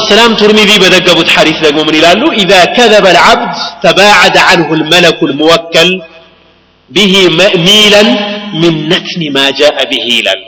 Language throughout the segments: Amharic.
ወሰላም ቱርሚዚ በዘገቡት ሐዲስ ደግሞ ምን ይላሉ ኢዛ ከዘበ ልዓብድ ተባዓደ አንሁ ልመለኩ ልሙወከል ቢሂ ሚለን ምን ነትኒ ማ ጃአ ቢሂ ይላሉ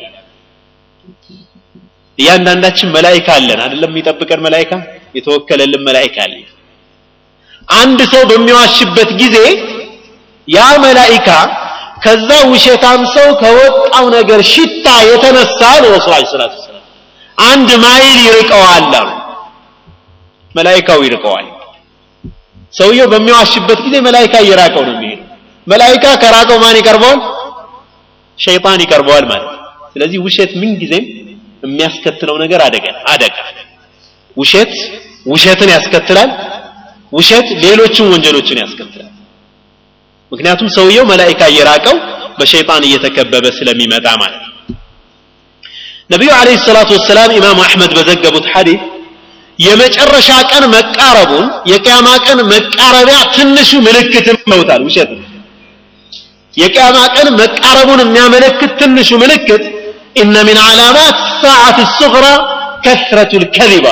እያንዳንዳችን መላይካ አለን አይደለም የሚጠብቀን መላይካ የተወከለልን መላይካ አለ አንድ ሰው በሚዋሽበት ጊዜ ያ መላይካ ከዛ ውሸታም ሰው ከወጣው ነገር ሽታ የተነሳ ነው ረሱል ዐለይሂ ሰላቱ ወሰላም አንድ ማይል ይርቀዋል አሉ መላይካው ይርቀዋል ሰውየው በሚዋሽበት ጊዜ መላይካ እየራቀው ነው የሚሄደው መላይካ ከራቀው ማን ይቀርበዋል ሸይጣን ይቀርበዋል ማለት ስለዚህ ውሸት ምን ጊዜም የሚያስከትለው ነገር አደጋ አደጋ ውሸት ውሸትን ያስከትላል ውሸት ሌሎችን ወንጀሎችን ያስከትላል ምክንያቱም ሰውየው መላይካ እየራቀው በሸይጣን እየተከበበ ስለሚመጣ ማለት ነው ነቢዩ አለይሂ ሰላቱ ወሰላም ኢማሙ አሕመድ በዘገቡት ሐዲስ የመጨረሻ ቀን መቃረቡን የቅያማ ቀን መቃረቢያ ትንሹ ምልክትም ነውታል ውሸት የቅያማ ቀን መቃረቡን የሚያመለክት ትንሹ ምልክት ኢነ ሚን ዓላማት ሰዓት ሱግራ ከስረቱ ልከዚባ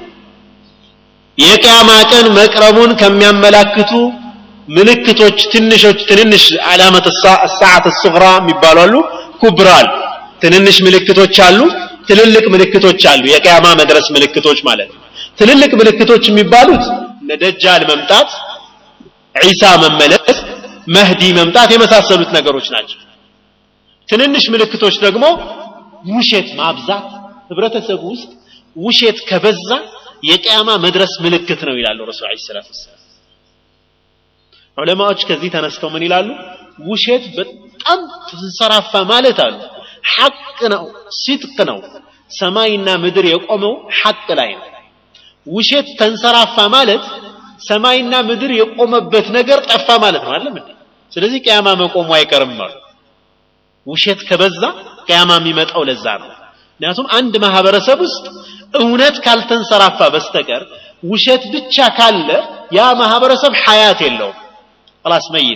የቅያማ ቀን መቅረቡን ከሚያመላክቱ ምልክቶች ትንሾች ትንንሽ ዓላመት ሰዓት ሱግራ የሚባሉ አሉ ኩብራል ትንንሽ ምልክቶች አሉ ትልልቅ ምልክቶች አሉ የቅያማ መድረስ ምልክቶች ማለት ነው ትልልቅ ምልክቶች የሚባሉት ነደጃል መምጣት ዒሳ መመለስ መህዲ መምጣት የመሳሰሉት ነገሮች ናቸው ትንንሽ ምልክቶች ደግሞ ውሸት ማብዛት ህብረተሰቡ ውስጥ ውሸት ከበዛ የቅያማ መድረስ ምልክት ነው ይላሉ ረሱል ዐለይሂ ሰላቱ ወሰላም ዑለማዎች ከዚህ ተነስተው ምን ይላሉ ውሸት በጣም ተንሰራፋ ማለት አሉ ሐቅ ነው ሲድቅ ነው ሰማይና ምድር የቆመው ሐቅ ላይ ነው ውሸት ተንሰራፋ ማለት ሰማይና ምድር የቆመበት ነገር ጠፋ ማለት ነው አይደለም እንዴ ስለዚህ ቅያማ መቆሙ አይቀርም አሉ ውሸት ከበዛ ቅያማ የሚመጣው ለዛ ነው ምክንያቱም አንድ ማህበረሰብ ውስጥ እውነት ካልተንሰራፋ በስተቀር ውሸት ብቻ ካለ ያ ማህበረሰብ ሐያት የለውም خلاص መይት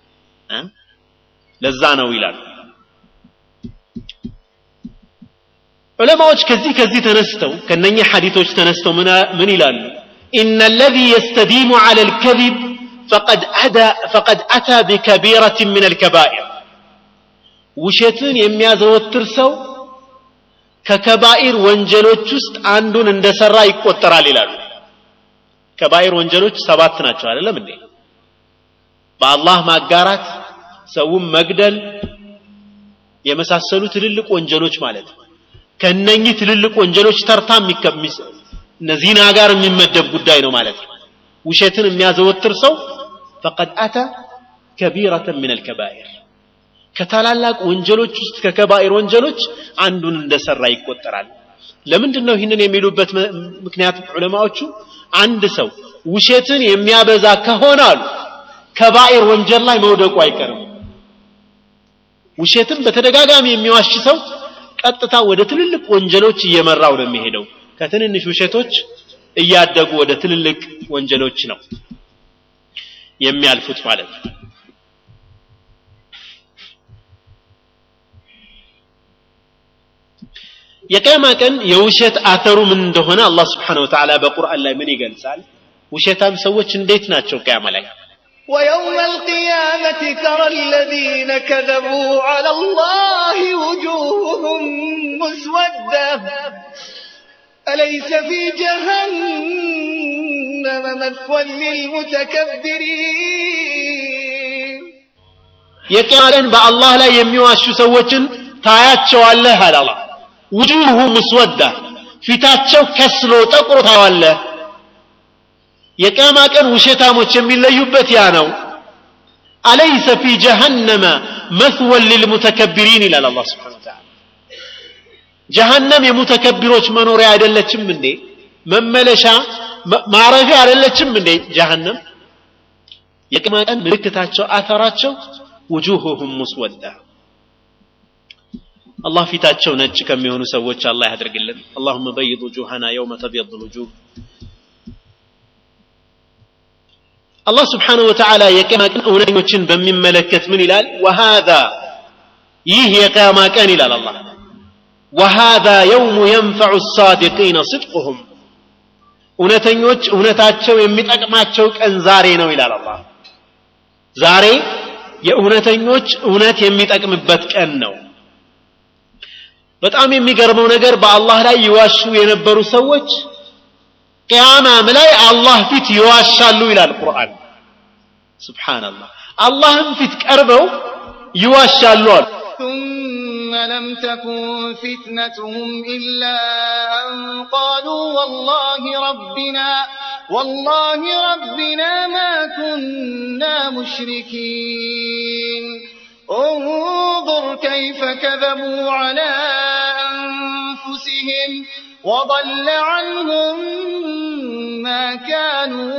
ለዛ ነው ይላል ዑለማዎች ከዚህ ከዚህ ተነስተው ከነኚህ ሐዲቶች ተነስተው ምን ይላሉ إن الذي يستديم على الكذب فقد أدى فقد أتى بكبيرة من الكبائر ውሸትን የሚያዘወትር ሰው ከከባኢር ወንጀሎች ውስጥ አንዱን እንደሰራ ይቆጠራል ይላሉ ከባኢር ወንጀሎች ሰባት ናቸው አይደለም እንዴ በአላህ ማጋራት ሰውን መግደል የመሳሰሉ ትልልቅ ወንጀሎች ማለት ነው ከነኚህ ትልልቅ ወንጀሎች ተርታ ዚና ጋር የሚመደብ ጉዳይ ነው ማለት ነው ውሸትን የሚያዘወትር ሰው ፈቀድ አተ ከቢረተን ምን አልከባኢር ከታላላቅ ወንጀሎች ውስጥ ከከባኢር ወንጀሎች አንዱን እንደሰራ ይቆጠራል ለምንድን ነው ይህንን የሚሉበት ምክንያት ዑለማዎቹ አንድ ሰው ውሸትን የሚያበዛ ከሆነ አሉ ከባኢር ወንጀል ላይ መውደቁ አይቀርም ውሸትን በተደጋጋሚ የሚዋሽ ሰው ቀጥታ ወደ ትልልቅ ወንጀሎች እየመራው ነው የሚሄደው ከትንንሽ ውሸቶች እያደጉ ወደ ትልልቅ ወንጀሎች ነው የሚያልፉት ማለት ነው የቅያማ ቀን የውሸት አተሩ ምን እንደሆነ አላህ ስብሓን ወተዓላ በቁርአን ላይ ምን ይገልጻል ውሸታም ሰዎች እንዴት ናቸው ቅያማ ላይ ويوم القيامة ترى الذين كذبوا على الله وجوههم مسودة أليس في جهنم مثوى للمتكبرين የቅያማ ቀን በአላህ ላይ የሚዋሹ ሰዎችን ታያቸዋለህ አለ አላህ ውጁሁ ምስወዳ ፊታቸው ከስሎ ጠቁሮ ታዋለህ የቅያማ ቀን ውሸታሞች የሚለዩበት ያ ነው አለይሰ ፊ ጀሃነመ መስወን ልልሙተከቢሪን ይላል አላህ ስብሓን ተዓላ ጀሃነም የሙተከቢሮች መኖሪያ አይደለችም እንዴ መመለሻ ማረፊያ አይደለችም እንዴ ጀሃነም የቅያማ ቀን ምልክታቸው አተራቸው ውጁሁሁም ሙስወዳ አላህ ፊታቸው ነጭ ከሚሆኑ ሰዎች አላህ ያድርግልን اللهم بيض وجوهنا يوم تبيض الوجوه አላህ ስብሓንሁ ወተዓላ የቅያማ ቀን እውነተኞችን በሚመለከት ምን ይላል ወሃዛ ይህ የቅያማ ቀን ይላል አላህ ወሃዛ የውሙ የንፈዑ ሳዲቂነ ስድቁሁም እውነተኞች እውነታቸው የሚጠቅማቸው ቀን ዛሬ ነው ይላል አላህ ዛሬ የእውነተኞች እውነት የሚጠቅምበት ቀን ነው በጣም የሚገርመው ነገር በአላህ ላይ ይዋሹ የነበሩ ሰዎች ቅያማም ላይ አላህ ፊት ይዋሻሉ ይላል ቁርአን ስብሓንላህ አላህም ፊት ቀርበው ይዋሻሉ አሉ ثم لم تكن فتنتهم إلا أن قالوا والله ربنا والله ربنا ما كنا مشركين انظر كيف كذبوا على أنفسهم وضل عنهم ما كانوا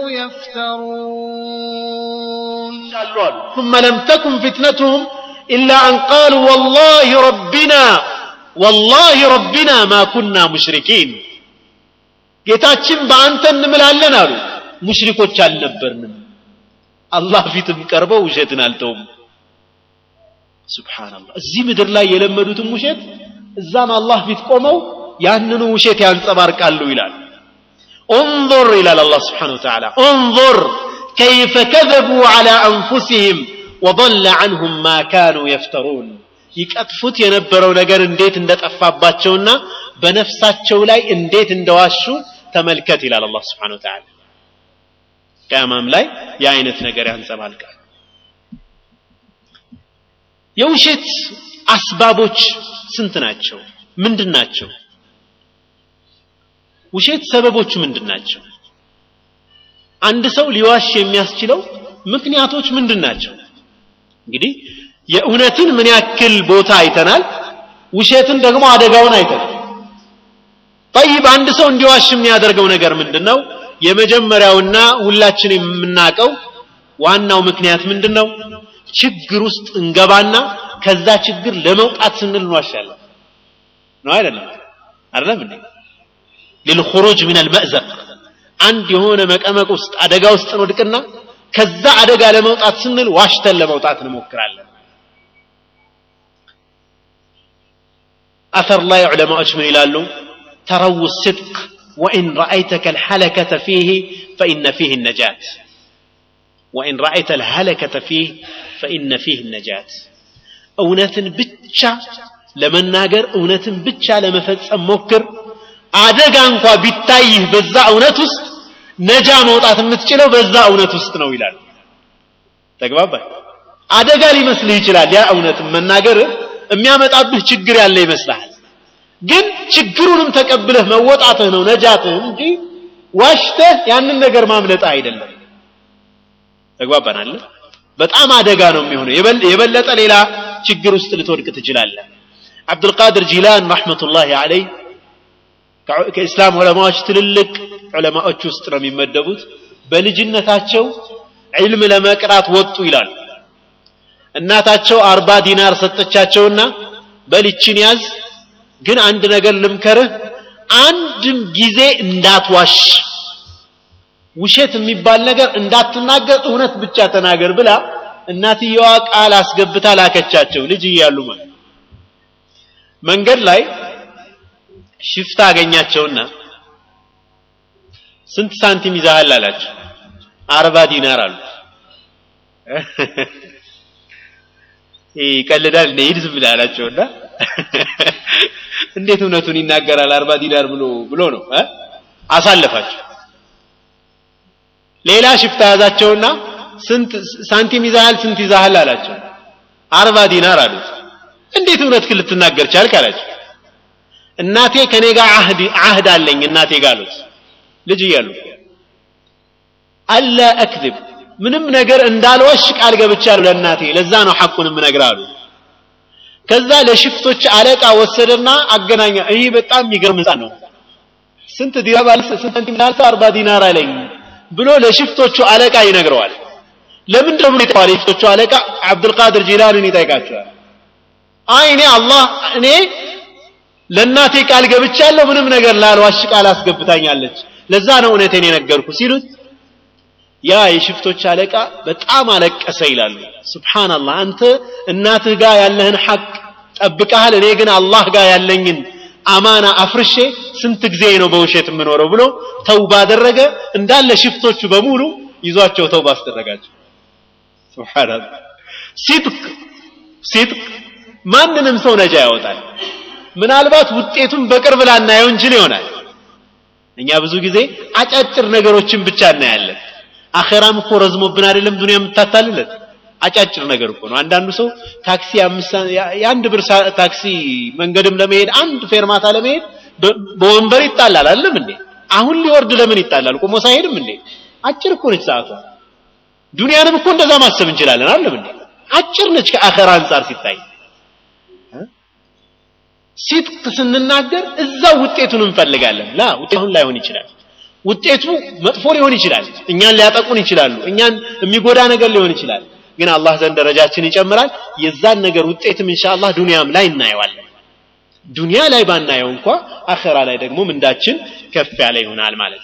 يفترون ثم لم تكن فتنتهم إلا أن قالوا والله ربنا والله ربنا ما كنا مشركين ጌታችን በአንተ እንምላለን አሉ ሙሽሪኮች አልነበርንም አላህ ፊትም ቀርበው ውሸትን አልተውም ስብሓንላህ እዚህ ምድር ላይ የለመዱትም ውሸት እዛም አላህ ፊት ቆመው ያንኑ ውሸት ያንጸባርቃሉ ይላል انظر إلى الله سبحانه وتعالى انظر كيف كذبوا على أنفسهم وضل عنهم ما كانوا يفترون ይቀጥፉት የነበረው ነገር እንዴት እንደጠፋባቸውና በነፍሳቸው ላይ እንዴት እንደዋሹ ተመልከት ይላል አላህ ስብሓን ወተዓላ ቅያማም ላይ የአይነት ነገር ያንጸባልቃል የውሸት አስባቦች ስንት ናቸው ምንድን ናቸው ውሸት ሰበቦቹ ምንድን ናቸው አንድ ሰው ሊዋሽ የሚያስችለው ምክንያቶች ምንድን ናቸው እንግዲህ የእውነትን ምን ያክል ቦታ አይተናል ውሸትን ደግሞ አደጋውን አይተናል ጠይብ አንድ ሰው እንዲዋሽ የሚያደርገው ነገር ምንድን ነው የመጀመሪያውና ሁላችን የምናውቀው ዋናው ምክንያት ምንድን ነው ችግር ውስጥ እንገባና ከዛ ችግር ለመውጣት ስንል እንዋሻለን ነው አይደለም አይደለም እንዴ للخروج من المأزق አንድ የሆነ መቀመቅ ውስጥ አደጋ ውስጥ እንወድቅና ከዛ አደጋ ለመውጣት ስንል ዋሽተን ለመውጣት እንሞክራለን أثر لا علماء من يلالو تروا الصدق وإن رأيتك الحلكة فيه فإن فيه النجاة وإن رأيت الهلكة فيه فإن فيه النجاة እውነትን ብቻ ለመናገር እውነትን ብቻ ለመፈጸም ሞክር አደጋ እንኳ ቢታይህ በዛ እውነት ውስጥ ነጃ መውጣት የምትችለው በዛ እውነት ውስጥ ነው ይላል ተግባባ አደጋ ሊመስልህ ይችላል ያ እውነትን መናገር የሚያመጣብህ ችግር ያለ ይመስልሃል ግን ችግሩንም ተቀብለህ መወጣትህ ነው ነጃትህ እንጂ ዋሽተህ ያንን ነገር ማምለጥ አይደለም ተግባባናል በጣም አደጋ ነው የሚሆነው የበለጠ ሌላ ችግር ውስጥ ልትወድቅ ትችላለህ አብዱልቃድር ጂላን ረሕመቱላሂ አለይ ከእስላም ዑለማዎች ትልልቅ ዑለማዎች ውስጥ ነው የሚመደቡት በልጅነታቸው ዒልም ለመቅራት ወጡ ይላሉ እናታቸው አርባ ዲናር ሰጠቻቸውና በልችን ያዝ ግን አንድ ነገር ልምከርህ አንድም ጊዜ እንዳትዋሽ ውሸት የሚባል ነገር እንዳትናገር እውነት ብቻ ተናገር ብላ እናትየዋ ቃል አስገብታ ላከቻቸው ልጅ እያሉ ማለት መንገድ ላይ ሽፍታ አገኛቸውና ስንት ሳንቲም ይዛሃል አላቸው አርባ ዲናር አሉ ይቀልዳል እንደ ሂድ ዝም ብለህ አላቸውና እንዴት እውነቱን ይናገራል አርባ ዲናር ብሎ ብሎ ነው አሳለፋቸው ሌላ ሽፍታ ያዛቸውና ስንት ሳንቲም ይዛሃል ስንት ይዛሃል አላቸው አርባ ዲናር አሉት እንዴት እውነት ግን ልትናገር ቻልክ አላቸው እናቴ ከኔ ጋር አህድ አህድ አለኝ እናቴ ጋር አሉት ልጅ እያሉ አላ አክذب ምንም ነገር እንዳልወሽ ቃል ገብቻለሁ ለእናቴ ለዛ ነው ሐቁን የምነግርህ አሉ ከዛ ለሽፍቶች አለቃ ወሰደና አገናኛ ይህ በጣም የሚገርም ህፃን ነው ስንት ዲናር ባለ ስንት ሳንቲም ላልሰ አርባ ዲናር አለኝ ብሎ ለሽፍቶቹ አለቃ ይነግረዋል ለምንድን ነው ብሎ ይጠዋል የሽፍቶቹ አለቃ አብዱልቃድር ጂላንን ይጠይቃቸዋል አይ እኔ አላህ እኔ ለእናቴ ቃል ገብቻለሁ ምንም ነገር ላልዋሽ ቃል አስገብታኛለች ለዛ ነው እውነቴን የነገርኩ ሲሉት ያ የሽፍቶች አለቃ በጣም አለቀሰ ይላሉ ስብሓንላህ አንተ እናትህ ጋር ያለህን ሐቅ ጠብቀሃል እኔ ግን አላህ ጋር ያለኝን አማና አፍርሼ ስንት ጊዜ ነው በውሸት የምኖረው ብሎ ተውባ አደረገ እንዳለ ሽፍቶቹ በሙሉ ይዟቸው ተውባ አስደረጋቸው ሱብሃንአላህ ሲድቅ ሲድቅ ማንንም ሰው ነጃ ያወጣል ምናልባት ውጤቱን በቅርብ ላናየው እንችል ይሆናል እኛ ብዙ ጊዜ አጫጭር ነገሮችን ብቻ እናያለን አኼራም እኮ ረዝሞብን አይደለም ዱንያ የምታታልለት አጫጭር ነገር እኮ ነው አንዳንዱ ሰው ታክሲ የአንድ ብር ታክሲ መንገድም ለመሄድ አንድ ፌርማታ ለመሄድ በወንበር ይጣላል አይደለም እንዴ አሁን ሊወርድ ለምን ይጣላል ቆሞ ሳይሄድም እንዴ አጭር እኮ ነች ሰዓቷ ዱንያንም እኮ እንደዛ ማሰብ እንችላለን አይደለም እንዴ አጭር ነች ከአኼራ አንጻር ሲታይ ሲጥቅ ስንናገር እዛው ውጤቱን እንፈልጋለን ላ ውጤቱን ላይሆን ይችላል ውጤቱ መጥፎ ሊሆን ይችላል እኛን ሊያጠቁን ይችላሉ እኛን የሚጎዳ ነገር ሊሆን ይችላል ግን አላህ ዘንድ ደረጃችን ይጨምራል የዛን ነገር ውጤትም ኢንሻአላህ ዱንያም ላይ እናየዋለን ዱንያ ላይ ባናየው እንኳ አኸራ ላይ ደግሞ ምንዳችን ከፍ ያለ ይሆናል ማለት ነው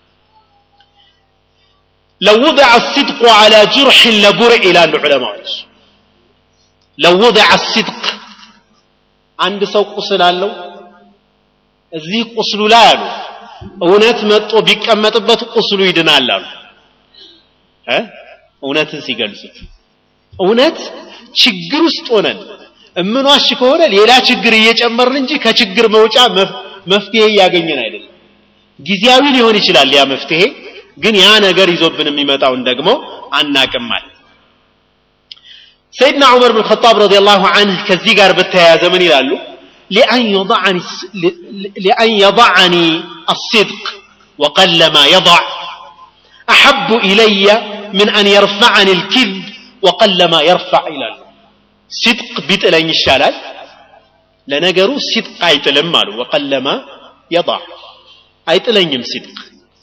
لو وضع الصدق على جرح لبرئ إلى العلماء لو وضع الصدق አንድ ሰው ቁስል አለው እዚህ ቁስሉ ላይ አሉ እውነት መጦ ቢቀመጥበት ቁስሉ ይድናል አሉ እ እውነትን ሲገልጹት እውነት ችግር ውስጥ ሆነን እምንዋሽ ከሆነ ሌላ ችግር እየጨመርን እንጂ ከችግር መውጫ መፍትሄ እያገኘን አይደለም ጊዜያዊ ሊሆን ይችላል ያ መፍትሄ ግን ያ ነገር ይዞብን የሚመጣውን ደግሞ አናቅም ማለት سيدنا عمر بن الخطاب رضي الله عنه كالزيقار بالتيازة من يلالو لأن يضعني لأن يضعني الصدق وقل ما يضع أحب إلي من أن يرفعني الكذب وقل ما يرفع إلى صدق بيت لين الشلال لنقروا صدق أيت لمالو وقل ما يضع أيت لين صدق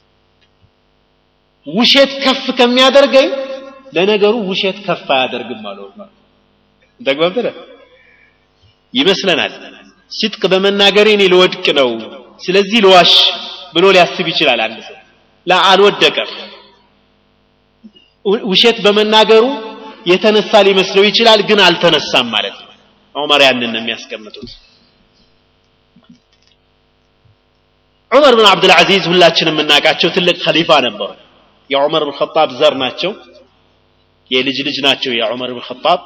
وشيت كف كم يادرقين ለነገሩ ውሸት ከፍ አያደርግም አለው ተግባብተን ይመስለናል ሲጥቅ በመናገሬ እኔ ልወድቅ ነው ስለዚህ ልዋሽ ብሎ ሊያስብ ይችላል አንድ ሰው ላ አልወደቀም ውሸት በመናገሩ የተነሳ ሊመስለው ይችላል ግን አልተነሳም ማለት ነው ዑመር ያንን ነው የሚያስቀምጡት ዑመር ብን አብዱልዓዚዝ ሁላችንም የምናውቃቸው ትልቅ ከሊፋ ነበሩ የዑመር ብን ኸጣብ ዘር ናቸው የልጅ ልጅ ናቸው የዑመር ብን ኸጣብ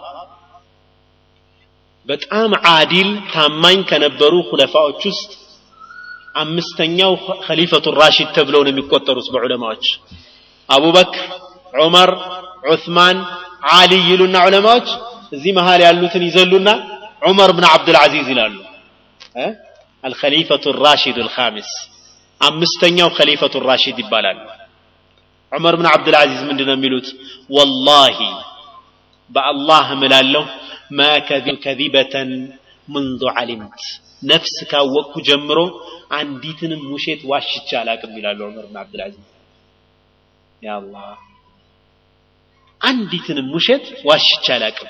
በጣም አዲል ታማኝ ከነበሩ ሁለፋዎች ውስጥ አምስተኛው ኸሊፈቱ ራሺድ ተብለው ነው የሚቆጠሩት በዑለማዎች አቡበክር ዑመር ዑስማን አሊ ይሉና ዑለማዎች እዚህ መሃል ያሉትን ይዘሉና ዑመር ብን አብዱልዓዚዝ ይላሉ አልኸሊፈቱ ራሺድ አልኻሚስ አምስተኛው ኸሊፈቱ ራሺድ ይባላሉ ዑመር ብን አብዱልዓዚዝ ምንድን ነው የሚሉት ወላሂ በአላህ እምላለሁ ማ ከዚበተን منذ علمت ነፍስ ካወቅኩ ጀምሮ አንዲትንም ውሸት ዋሽቻ አላቅም ይላሉ ዑመር ብን አብዱልዓዚዝ ያ አላህ አንዲትንም ውሸት ዋሽቻ አላቅም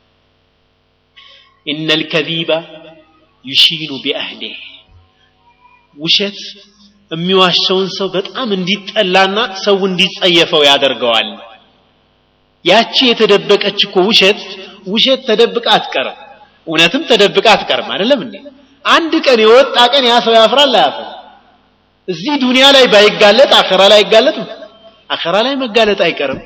إن الكذيب يشين بأهله ውሸት የሚዋሸውን ሰው በጣም እንዲጠላና ሰው እንዲጸየፈው ያደርገዋል ያቺ የተደበቀች እኮ ውሸት ውሸት ተደብቃ አትቀርም እውነትም ተደብቃ አትቀርም አይደለም እንዴ አንድ ቀን የወጣ ቀን ያ ሰው ያፍራል አያፍርም እዚህ ዱንያ ላይ ባይጋለጥ አኸራ ላይ አይጋለጥም አኸራ ላይ መጋለጥ አይቀርም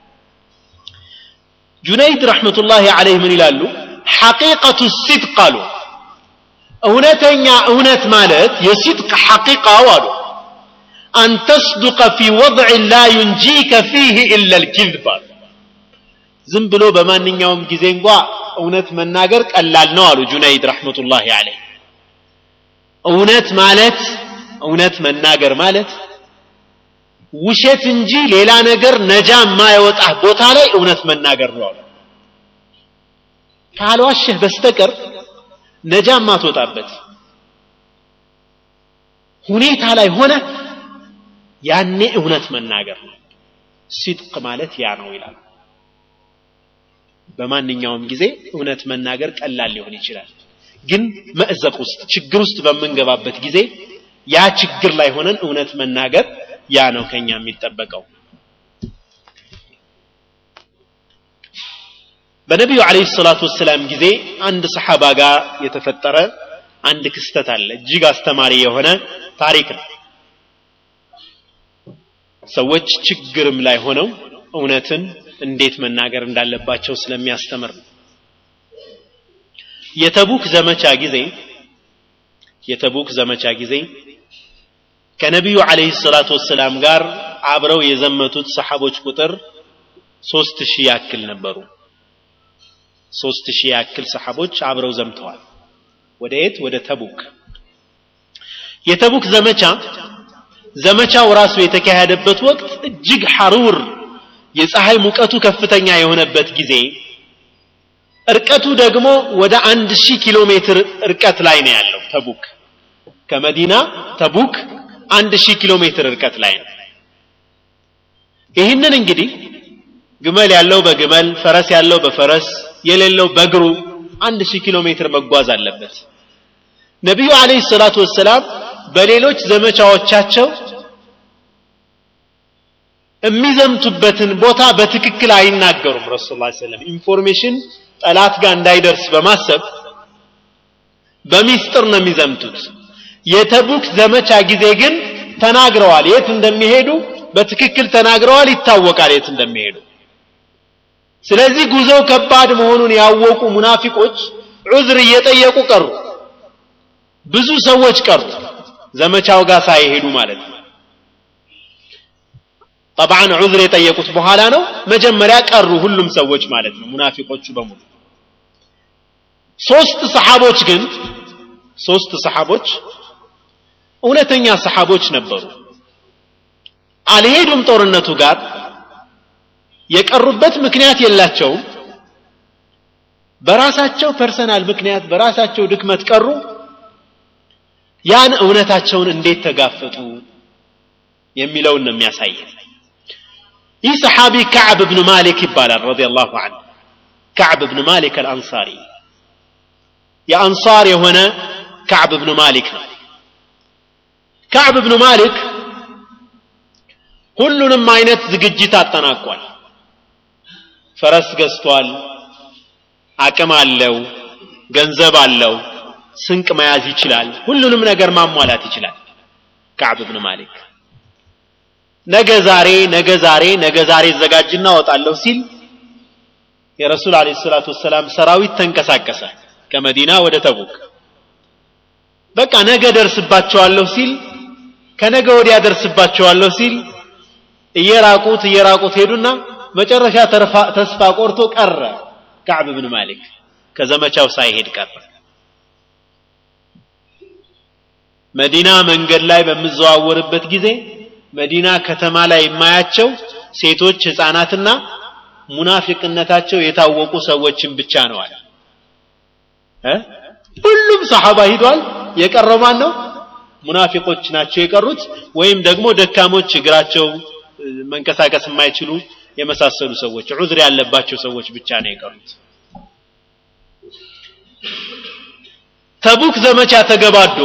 ጁነይድ ረሕመቱላሂ ዐለይህ ምን ይላሉ ሐቂቀቱ ሲድቅ አሉ እውነተኛ እውነት ማለት የሲድቅ ሐቂቃው አሉ አን ተስዱቀ ፊ ወضዕ ላ ዩንጂከ ፊህ ኢላ ልኪዝብ አሉ ዝም ብሎ በማንኛውም ጊዜ እንኳ እውነት መናገር ቀላል ነው አሉ ጁነይድ ረሕመቱላሂ ዐለይህ እውነት ማለት እውነት መናገር ማለት ውሸት እንጂ ሌላ ነገር ነጃ የማይወጣህ ቦታ ላይ እውነት መናገር ነው አሉ ካልዋሸህ በስተቀር ነጃ ማትወጣበት ሁኔታ ላይ ሆነ ያኔ እውነት መናገር ነው ሲድቅ ማለት ያ ነው ይላል በማንኛውም ጊዜ እውነት መናገር ቀላል ሊሆን ይችላል ግን መእዘቅ ውስጥ ችግር ውስጥ በምንገባበት ጊዜ ያ ችግር ላይ ሆነን እውነት መናገር ያ ነው ከኛ የሚጠበቀው በነቢዩ አለይሂ ሰላቱ ወሰላም ጊዜ አንድ ሰሓባ ጋር የተፈጠረ አንድ ክስተት አለ እጅግ አስተማሪ የሆነ ታሪክ ነው ሰዎች ችግርም ላይ ሆነው እውነትን እንዴት መናገር እንዳለባቸው ስለሚያስተምር ነው የተቡክ ዘመቻ ጊዜ የተቡክ ዘመቻ ጊዜ ከነቢዩ አለይሂ ሰላቱ ወሰላም ጋር አብረው የዘመቱት ሰሓቦች ቁጥር ሶስት ሺህ ያክል ነበሩ ሶስት ሺህ ያክል ሰሓቦች አብረው ዘምተዋል ወደ የት ወደ ተቡክ የተቡክ ዘመቻ ዘመቻው ራሱ የተካሄደበት ወቅት እጅግ ሐሩር የፀሐይ ሙቀቱ ከፍተኛ የሆነበት ጊዜ እርቀቱ ደግሞ ወደ አንድ ሺህ ኪሎ ሜትር እርቀት ላይ ነው ያለው ተቡክ ከመዲና ተቡክ አንድ ሺህ ኪሎ ሜትር እርቀት ላይ ነው ይህንን እንግዲህ ግመል ያለው በግመል ፈረስ ያለው በፈረስ የሌለው በእግሩ አንድ ሺህ ኪሎ ሜትር መጓዝ አለበት ነቢዩ አለይሂ ሰላቱ ወሰላም በሌሎች ዘመቻዎቻቸው የሚዘምቱበትን ቦታ በትክክል አይናገሩም ረሱል ላ ሰለም ኢንፎርሜሽን ጠላት ጋር እንዳይደርስ በማሰብ በሚስጥር ነው የሚዘምቱት የተቡክ ዘመቻ ጊዜ ግን ተናግረዋል የት እንደሚሄዱ በትክክል ተናግረዋል ይታወቃል የት እንደሚሄዱ ስለዚህ ጉዞው ከባድ መሆኑን ያወቁ ሙናፊቆች ዑዝር እየጠየቁ ቀሩ ብዙ ሰዎች ቀሩ ዘመቻው ጋር ሳይሄዱ ማለት ነው ጠብዓን ዑዝር የጠየቁት በኋላ ነው መጀመሪያ ቀሩ ሁሉም ሰዎች ማለት ነው ሙናፊቆቹ በሙሉ ሶስት ሰሓቦች ግን ሶስት ሰሓቦች እውነተኛ ሰሓቦች ነበሩ አልሄዱም ጦርነቱ ጋር የቀሩበት ምክንያት የላቸውም በራሳቸው ፐርሰናል ምክንያት በራሳቸው ድክመት ቀሩ ያን እውነታቸውን እንዴት ተጋፈጡ የሚለውን ነው የሚያሳየን ይህ ሰሓቢ ከዕብ ብን ማሊክ ይባላል ረዲየላሁ ዐንሁ ከዕብ ብን ማሊክ አልአንሳሪ የአንሳር የሆነ ከዕብ ብን ማሊክ ነው ከዕብ ብን ማሊክ ሁሉንም አይነት ዝግጅት አጠናቋል ፈረስ ገዝቷል አቅም አለው ገንዘብ አለው ስንቅ መያዝ ይችላል ሁሉንም ነገር ማሟላት ይችላል ከዕብ ብን ማሊክ ነገ ዛሬ ነገ ዛሬ ነገ ዛሬ ዘጋጅና ወጣለሁ ሲል የረሱል አለ ሰላቱ ወሰላም ሰራዊት ተንቀሳቀሰ ከመዲና ወደ ተቡክ በቃ ነገ ደርስባቸዋለሁ ሲል ከነገ ወዲያ ደርስባቸዋለሁ ሲል እየራቁት እየራቁት ሄዱና መጨረሻ ተስፋ ቆርቶ ቀረ ከዕብ ብን ማሊክ ከዘመቻው ሳይሄድ ቀረ መዲና መንገድ ላይ በምዘዋወርበት ጊዜ መዲና ከተማ ላይ የማያቸው ሴቶች ህፃናትና ሙናፊቅነታቸው የታወቁ ሰዎችን ብቻ ነው አለ ሁሉም ሰሓባ ሂዷል የቀረው ማን ነው ሙናፊቆች ናቸው የቀሩት ወይም ደግሞ ደካሞች እግራቸው መንቀሳቀስ የማይችሉ የመሳሰሉ ሰዎች ዑዝር ያለባቸው ሰዎች ብቻ ነው የቀሩት ተቡክ ዘመቻ ተገባዶ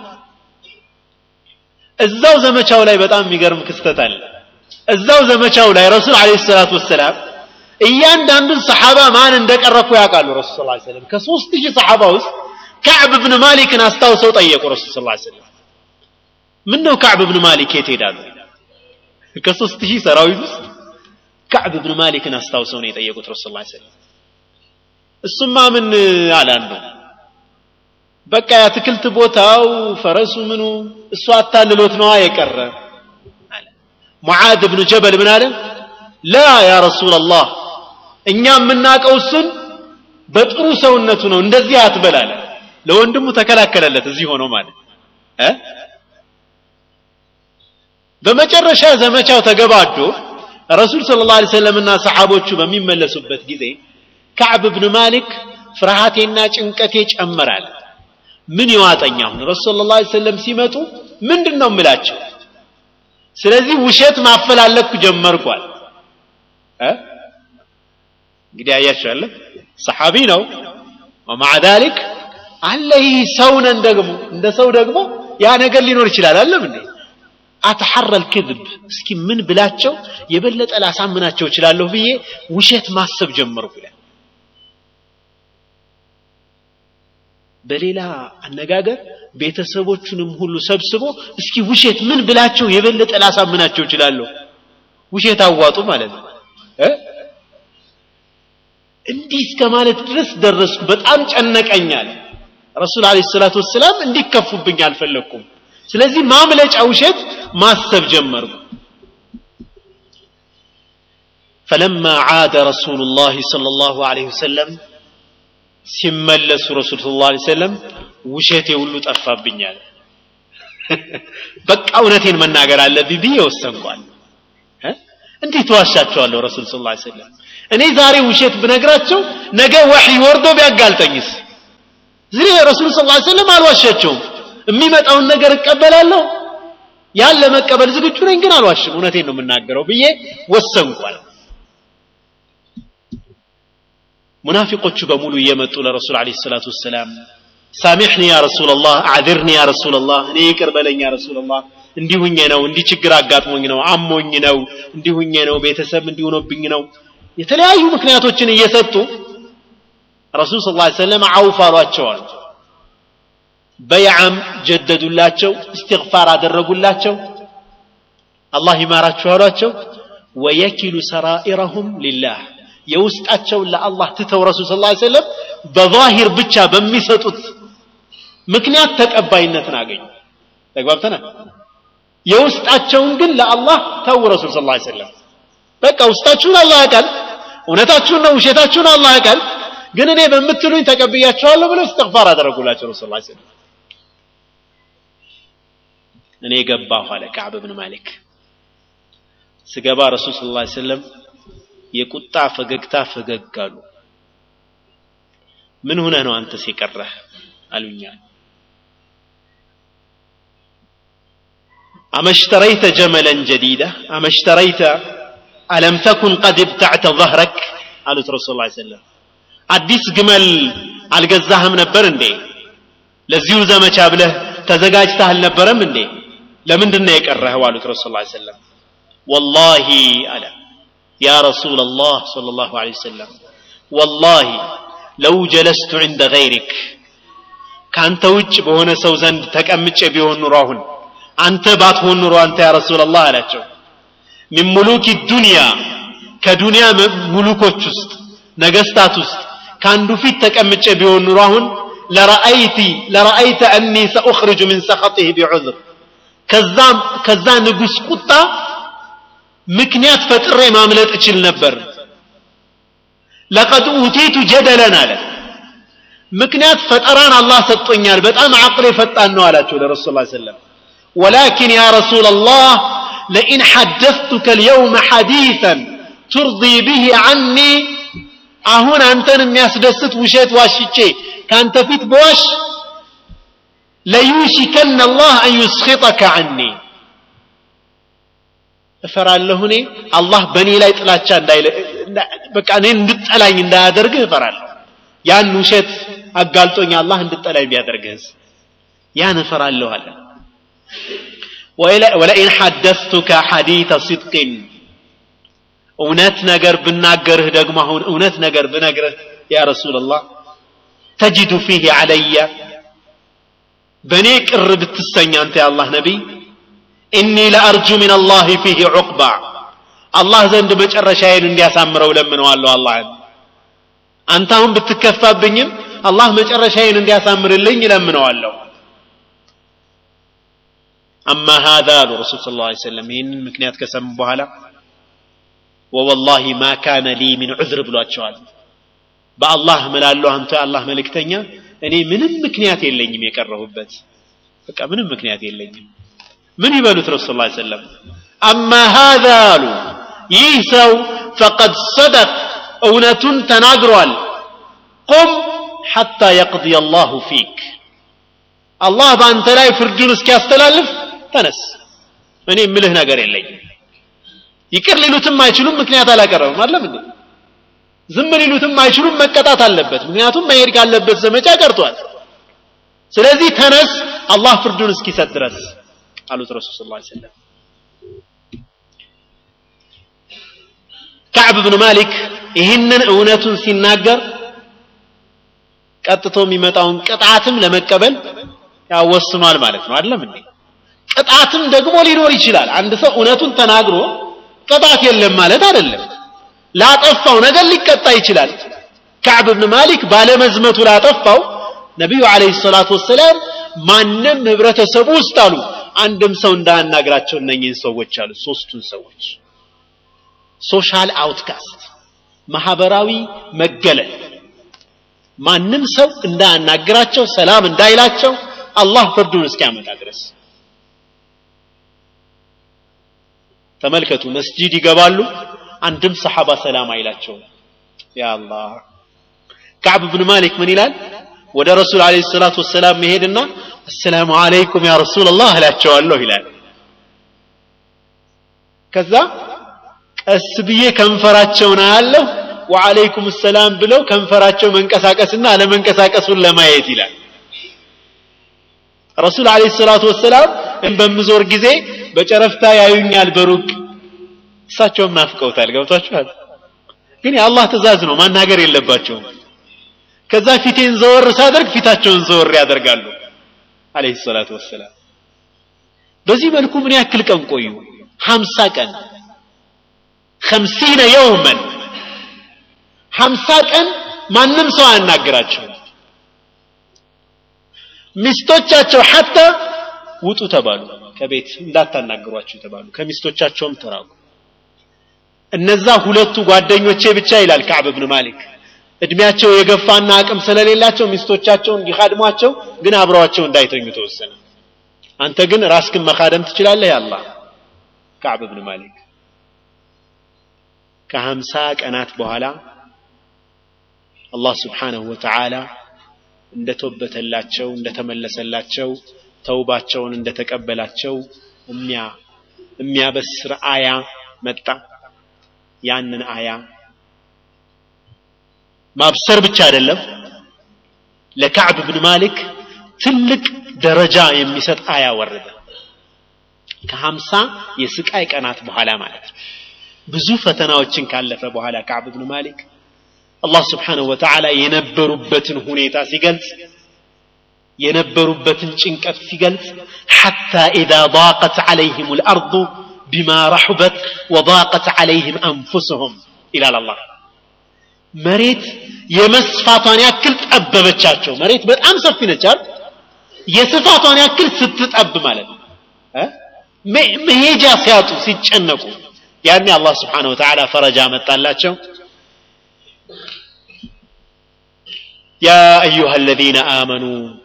እዛው ዘመቻው ላይ በጣም የሚገርም ክስተት አለ እዛው ዘመቻው ላይ ረሱል አለ ሰላት ወሰላም እያንዳንዱን ሰሓባ ማን እንደቀረኩ ያውቃሉ ረሱል ስ ሰለም ከሶስት ሺህ ሰሓባ ውስጥ ከዕብ ብን ማሊክን አስታውሰው ጠየቁ ረሱል ስ ሰለም ምን ነው ከዕብ ብን ማሊክ የት ሄዳሉ ከሶስት ሺህ ሰራዊት ውስጥ ከዕብ ብን ማሊክን አስታውሰው ነው የጠየቁት ረሱል ስ ሰለም እሱማ ምን አላሉ በቃ የአትክልት ቦታው ፈረሱ ምኑ እሱ አታልሎት ነዋ የቀረ ሙዓዝ ብኑ ጀበል ምን አለ ላ ያ ረሱላላህ እኛ የምናውቀው እሱን በጥሩ ሰውነቱ ነው እንደዚህ አትበላለ ለወንድሙ ተከላከለለት እዚህ ሆኖ ማለት እ በመጨረሻ ዘመቻው ተገባዶ ረሱል ስለ ላ ሰለምና ሰሓቦቹ በሚመለሱበት ጊዜ ከዕብ ብን ማሊክ ፍርሃቴና ጭንቀቴ ጨመራል ምን ይዋጠኝ አሁን ረሱል ላ ሰለም ሲመጡ ምንድን ነው ምላቸው ስለዚህ ውሸት ማፈላለኩ ጀመርኳል እንግዲህ አያቸዋለ ሰሓቢ ነው ወማዓ ዛሊክ አለ ይህ ሰው ነን ደግሞ እንደ ሰው ደግሞ ያ ነገር ሊኖር ይችላል አለም እንዴ አተሐረ ልክذብ እስኪ ምን ብላቸው የበለጠ ላሳምናቸው እችላለሁ ብዬ ውሸት ማሰብ ጀመርኩ ይላል በሌላ አነጋገር ቤተሰቦቹንም ሁሉ ሰብስቦ እስኪ ውሸት ምን ብላቸው የበለጠ ላሳምናቸው እችላለሁ ውሸት አዋጡ ማለት ነው እ እንዲህ እስከ ማለት ድረስ ደረስኩ በጣም ጨነቀኛል ረሱል አለ ሰላቱ ወሰላም እንዲከፉብኝ አልፈለግኩም ስለዚህ ማምለጫ ውሸት ማሰብ ጀመርኩ فلما عاد رسول الله صلى الله عليه وسلم ሲመለሱ ረሱል ስ ላ ሰለም ውሸቴ ሁሉ ጠፋብኛል በቃ እውነቴን መናገር አለብኝ ብዬ ወሰንኳል እንዴት ዋሻቸዋለሁ ረሱል ስ ላ ሰለም እኔ ዛሬ ውሸት ብነግራቸው ነገ ወሕይ ወርዶ ቢያጋልጠኝስ ዝሬ ረሱል ስ ላ ሰለም አልዋሻቸውም የሚመጣውን ነገር እቀበላለሁ ያን ለመቀበል ዝግጁ ነኝ ግን አልዋሽም እውነቴን ነው የምናገረው ብዬ ወሰንኳል ሙናፊቆቹ በሙሉ እየመጡ ለረሱል አለ ሰላቱ ወሰላም ሳሚሕኒ ያ ረሱላላህ አዕذርኒ ያ ረሱላላህ እኔ ይቅር በለኝ ያ ረሱላላህ እንዲሁኜ ነው እንዲህ ችግር አጋጥሞኝ ነው አሞኝ ነው እንዲሁኜ ነው ቤተሰብ እንዲሆኖብኝ ነው የተለያዩ ምክንያቶችን እየሰጡ ረሱል ስ ላ ሰለም አውፍ አሏቸዋል በይዓም ጀደዱላቸው እስትግፋር አደረጉላቸው አላህ ይማራችሁ አሏቸው ወየኪሉ ሰራኢረሁም ሊላህ የውስጣቸውን ለአላህ ትተው ረሱል ስ ሰለም በዛሂር ብቻ በሚሰጡት ምክንያት ተቀባይነትን አገኙ ተግባብተናል የውስጣቸውን ግን ለአላህ ተው ረሱል ስ ሰለም በቃ ውስጣችሁን አላህ ያውቃል እውነታችሁን ነው ውሸታችሁን አላህ ያውቃል ግን እኔ በምትሉኝ ተቀብያቸዋለሁ ብለው እስትግፋር አደረጉላቸው ረሱል ስ ሰለም እኔ ገባሁ አለ ከዕብ ብን ማሊክ ስገባ ረሱል ስ ላ ሰለም የቁጣ ፈገግታ ፈገግ አሉ ምን ሆነ ነው አንተ ሲቀረህ አሉኛል አመሽተረይተ ጀመለን ጀዲዳ አመሽተረይተ አለም ተኩን ቀድ ብታዕተ ظهرك አሉት ረሱል ላ ሰለም አዲስ ግመል አልገዛህም ነበር እንዴ ለዚሁ ዘመቻ ብለህ ተዘጋጅተህ አልነበረም እንዴ ለምንድን ነው የቀረኸው አሉት ረሱል ላ ሰለም ወላሂ አለ يا رسول الله صلى الله عليه وسلم والله لو جلست عند غيرك كانت وجه بهنا سو زند تكمچ بيሆን ኑሮ አሁን አንተ ባትሆን ኑሮ አንተ ያ ረሱል الله አላቸው من ملوك الدنيا ከዱንያ ሙሉኮች ውስጥ ነገስታት ውስጥ ከአንዱ ፊት ተቀምጬ ቢሆን ኑሮ አሁን ለረአይቲ ለረአይተ አኒ ሰኡኽርጁ ምን ሰኸጢህ ቢዑዝር ከዛም ከዛ ንጉስ ቁጣ ምክንያት ፈጥሬ ማምለጥ እችል ነበር ለቀድ ኡቲቱ ጀደለን አለ ምክንያት ፈጠራን አላህ ሰጥቶኛል በጣም አቅሌ ፈጣን ነው አላቸው ለረሱል ላ ሰለም ወላኪን ያ ረሱል አላህ ለኢን ሐደثቱከ ልየውመ ሐዲثን ቱርዲ ብህ ዐኒ አሁን አንተን የሚያስደስት ውሸት ዋሽቼ ከአንተ ፊት በዋሽ ለዩሽከን አላህ አን ዩስኺጠከ ዐኒ እፈራለሁ እኔ አላህ በእኔ ላይ ጥላቻ እንዳይለ በቃ እኔን እንድጠላኝ እንዳያደርግህ እፈራለሁ ያን ውሸት አጋልጦኝ አላህ እንድጠላኝ ቢያደርግህስ ያን እፈራለሁ አለ ወለኢን ሐደثቱከ ሐዲተ ሲድቅን እውነት ነገር ብናገርህ ደግሞ አሁን እውነት ነገር ብነግርህ ያ ረሱላላህ ተጅዱ ፊህ ዓለየ በእኔ ቅር ብትሰኝ አንተ የአላህ ነቢይ ኢኒ ለአርጁ ምን አላህ ፊህ ዑቅባ አላህ ዘንድ መጨረሻዬን እንዲያሳምረው ለምነዋለሁ አላህን አንተ አሁን ብትከፋብኝም አላህ መጨረሻዬን እንዲያሳምርልኝ ለምነዋለሁ አማ ሃذا አሉ ረሱል ስ ላ ሰለም ይህንን ምክንያት ከሰሙ በኋላ ወወላሂ ማ ካነ ሊ ምን ዑዝር ብሏቸዋል በአላህ ምላለሁ አንተ የአላህ መልእክተኛ እኔ ምንም ምክንያት የለኝም የቀረሁበት በቃ ምንም ምክንያት የለኝም ምን ይበሉት ረሱል ላ ሰለም አማ ሃذا አሉ ይህ ሰው ፈቀድ ሰደቅ እውነቱን ተናግሯል ቁም ሐታ የቅضي አላሁ ፊክ አላህ በአንተ ላይ ፍርዱን እስኪያስተላልፍ ተነስ እኔ ምልህ ነገር የለኝም ይቅር ሊሉትም አይችሉም ምክንያት አላቀረብም አለም እንዴ ዝም ሊሉትም አይችሉም መቀጣት አለበት ምክንያቱም መሄድ ካለበት ዘመቻ ቀርቷል ስለዚህ ተነስ አላህ ፍርዱን እስኪሰጥ ድረስ አሉት ረሱል ስ ሰለም ከዕብ ብኑ ማሊክ ይህንን እውነቱን ሲናገር ቀጥቶ የሚመጣውን ቅጣትም ለመቀበል ያወስኗል ማለት ነው አይደለም እንዴ ቅጣትም ደግሞ ሊኖር ይችላል አንድ ሰው እውነቱን ተናግሮ ቅጣት የለም ማለት አይደለም ላጠፋው ነገር ሊቀጣ ይችላል ከዕብ ብን ማሊክ ባለመዝመቱ ላጠፋው ነቢዩ አለይሂ ሰላቱ ወሰላም ማንም ህብረተሰቡ ውስጥ አሉ አንድም ሰው እንዳያናግራቸው እነኚህን ሰዎች አሉ ሶስቱን ሰዎች ሶሻል አውትካስት ማህበራዊ መገለል ማንም ሰው እንዳያናግራቸው ሰላም እንዳይላቸው አላህ ፍርዱን እስኪያመጣ ድረስ ተመልከቱ መስጂድ ይገባሉ አንድም ሰሓባ ሰላም አይላቸውም ያ አላህ ከዕብ ብን ማሊክ ምን ይላል ወደ ረሱል አለ ሰላቱ ወሰላም መሄድና አሰላሙ አለይኩም ያ ረሱላላህ እላቸዋለሁ ይላል ከዛ ቀስ ብዬ ከንፈራቸውን አያለሁ ወአለይኩም ሰላም ብለው ከንፈራቸው መንቀሳቀስና አለመንቀሳቀሱን ለማየት ይላል ረሱል አለ ሰላቱ ወሰላም በምዞር ጊዜ በጨረፍታ ያዩኛል በሩቅ እሳቸውም ናፍቀውታል ገብቷችኋል ግን የአላህ ትእዛዝ ነው ማናገር የለባቸውም ከዛ ፊቴን ዘወር ሳደርግ ፊታቸውን ዘወር ያደርጋሉ አለይሂ ሰላቱ ወሰላም በዚህ መልኩ ምን ያክል ቀን ቆዩ ሀምሳ ቀን ከምሲነ የውመን ሀምሳ ቀን ማንም ሰው አያናግራቸው ሚስቶቻቸው ሐታ ውጡ ተባሉ ከቤት እንዳታናግሯቸው ተባሉ ከሚስቶቻቸውም ተራቁ እነዛ ሁለቱ ጓደኞቼ ብቻ ይላል ከዕብ ብን ማሊክ እድሜያቸው የገፋና አቅም ስለሌላቸው ሚስቶቻቸውን እንዲካድሟቸው ግን አብረዋቸው እንዳይተኙ ተወሰነ አንተ ግን ራስክን መካደም ትችላለህ ያላ ከዕብ ብን ማሊክ ከሀምሳ ቀናት በኋላ አላህ ስብሓንሁ ወተዓላ እንደተወበተላቸው እንደተመለሰላቸው ተውባቸውን እንደተቀበላቸው የሚያበስር አያ መጣ ያንን አያ ማብሰር ብቻ አይደለም ለካዕብ ብን ማሊክ ትልቅ ደረጃ የሚሰጥ አያ ወረደ ከሀምሳ የስቃይ ቀናት በኋላ ማለት ነው ብዙ ፈተናዎችን ካለፈ በኋላ ካዕብ ብን ማሊክ አላህ ስብሓንሁ ወተዓላ የነበሩበትን ሁኔታ ሲገልጽ የነበሩበትን ጭንቀት ሲገልጽ ሐታ ኢዛ ضاقت عليهم الأرض بما رحبت وضاقت عليهم أنفسهم ይላል አላህ መሬት የመስፋቷን ያክል ጠበበቻቸው መሬት በጣም ሰፊ ነቻል የስፋቷን ያክል ስትጠብ ማለት ነው መሄጃ ሲያጡ ሲጨነቁ ያኔ አላህ ስብሓን ወተዓላ ፈረጃ መጣላቸው ያ አዩሃ አለዚነ አመኑ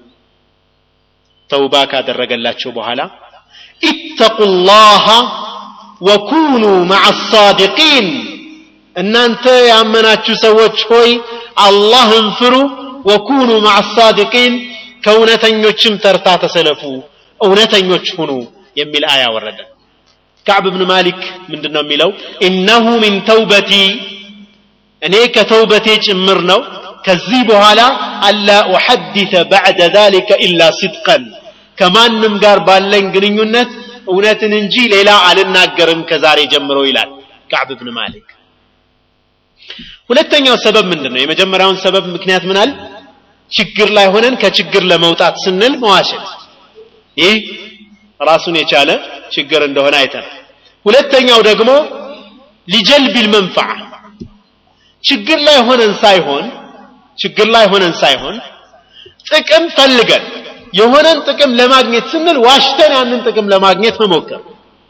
ተውባ ካደረገላቸው በኋላ ኢተቁ ላሃ ወኩኑ ማዓ አሳዲቂን እናንተ ያመናችሁ ሰዎች ሆይ አላህን ፍሩ ወኩኑ ማዓ አሳዲቂን ከእውነተኞችም ተርታ ተሰለፉ እውነተኞች ሁኑ የሚል አያ ወረደ ከዕብ ብን ማሊክ ምንድን ነው የሚለው ኢነሁ ሚን ተውበቲ እኔ ከተውበቴ ጭምር ነው ከዚህ በኋላ አላ ኡሐዲተ ባዕደ ዛሊከ ኢላ ሲድቀን ከማንም ጋር ባለኝ ግንኙነት እውነትን እንጂ ሌላ አልናገርም ከዛሬ ጀምሮ ይላል ከዕብ ብን ማሊክ ሁለተኛው ሰበብ ምንድን ነው የመጀመሪያውን ሰበብ ምክንያት ምናል ችግር ላይ ሆነን ከችግር ለመውጣት ስንል መዋሸት ይህ ራሱን የቻለ ችግር እንደሆነ አይተናል ሁለተኛው ደግሞ ሊጀልቢል መንፈዓ ችግር ላይ ሆነን ሳይሆን ችግር ላይ ሆነን ሳይሆን ጥቅም ፈልገን የሆነን ጥቅም ለማግኘት ስንል ዋሽተን ያንን ጥቅም ለማግኘት መሞከር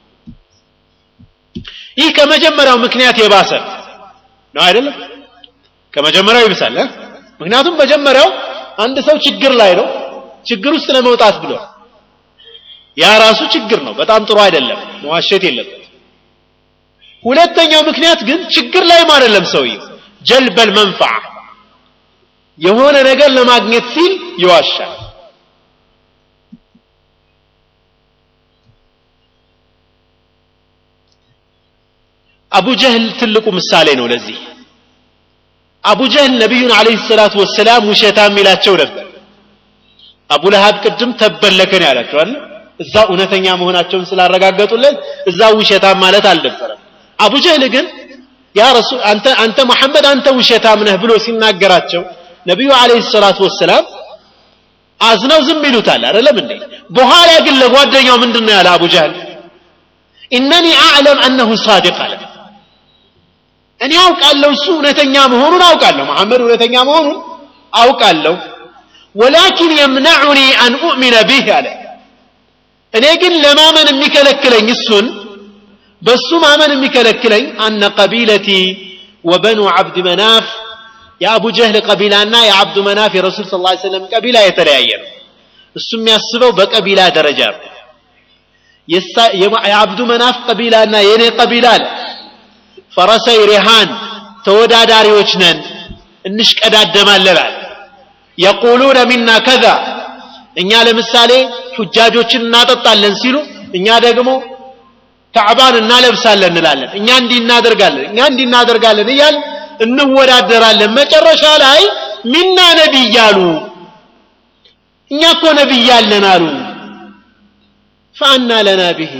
ይህ ከመጀመሪያው ምክንያት የባሰ ነው አይደለም ከመጀመሪያው ይብሳል ምክንያቱም መጀመሪያው አንድ ሰው ችግር ላይ ነው ችግር ውስጥ ለመውጣት ብሎ ያ ራሱ ችግር ነው በጣም ጥሩ አይደለም መዋሸት የለበት ሁለተኛው ምክንያት ግን ችግር ላይም አይደለም ሰውየው ጀልበል መንፈዓ የሆነ ነገር ለማግኘት ሲል ይዋሻል አቡ ጀህል ትልቁ ምሳሌ ነው ለዚህ አቡ ጀህል ነቢዩን አለይሂ ሰላቱ ወሰላም ውሸታም ይላቸው ነበር አቡ ለሃብ ቅድም ተበለከን ያላቸው አለ እዛ እውነተኛ መሆናቸውን ስላረጋገጡለት እዛ ውሸታም ማለት አልነበረም አቡ ጀህል ግን ያ ረሱል አንተ አንተ መሐመድ አንተ ውሸታም ነህ ብሎ ሲናገራቸው ነቢዩ አለይሂ ሰላቱ ወሰላም አዝነው ዝም ይሉታል አይደለም እንዴ በኋላ ግን ለጓደኛው ምንድን ነው ያለ አቡ ጃህል ኢነኒ አዕለም አነሁ ሳዲቅ አለ እኔ አውቃለሁ እሱ እውነተኛ መሆኑን አውቃለሁ መሐመድ እውነተኛ መሆኑን አውቃለሁ ወላኪን የምነዑኒ አን ኡእሚነ ቢህ አለ እኔ ግን ለማመን የሚከለክለኝ እሱን በሱ ማመን የሚከለክለኝ አነ ቀቢለቲ ወበኑ ዓብድ መናፍ የአቡ ጀህል ቀቢላና የአብዱ መናፍ የረሱል ስ ላ ሰለም ቀቢላ የተለያየ ነው እሱ የሚያስበው በቀቢላ ደረጃ ነው የአብዱ መናፍ ቀቢላና የእኔ ቀቢላ አለ ፈረሰይ ሪሃን ተወዳዳሪዎች ነን እንሽቀዳደማለን አለ የቁሉነ ሚና ከዛ እኛ ለምሳሌ ሑጃጆችን እናጠጣለን ሲሉ እኛ ደግሞ ካዕባን እናለብሳለን እንላለን እኛ እንዲህ እናደርጋለን እኛ እንዲህ እናደርጋለን እያል እንወዳደራለን መጨረሻ ላይ ሚና ነቢይ አሉ እኛ እኮ ነቢይ አለን አሉ ፈአና ለና ብሄ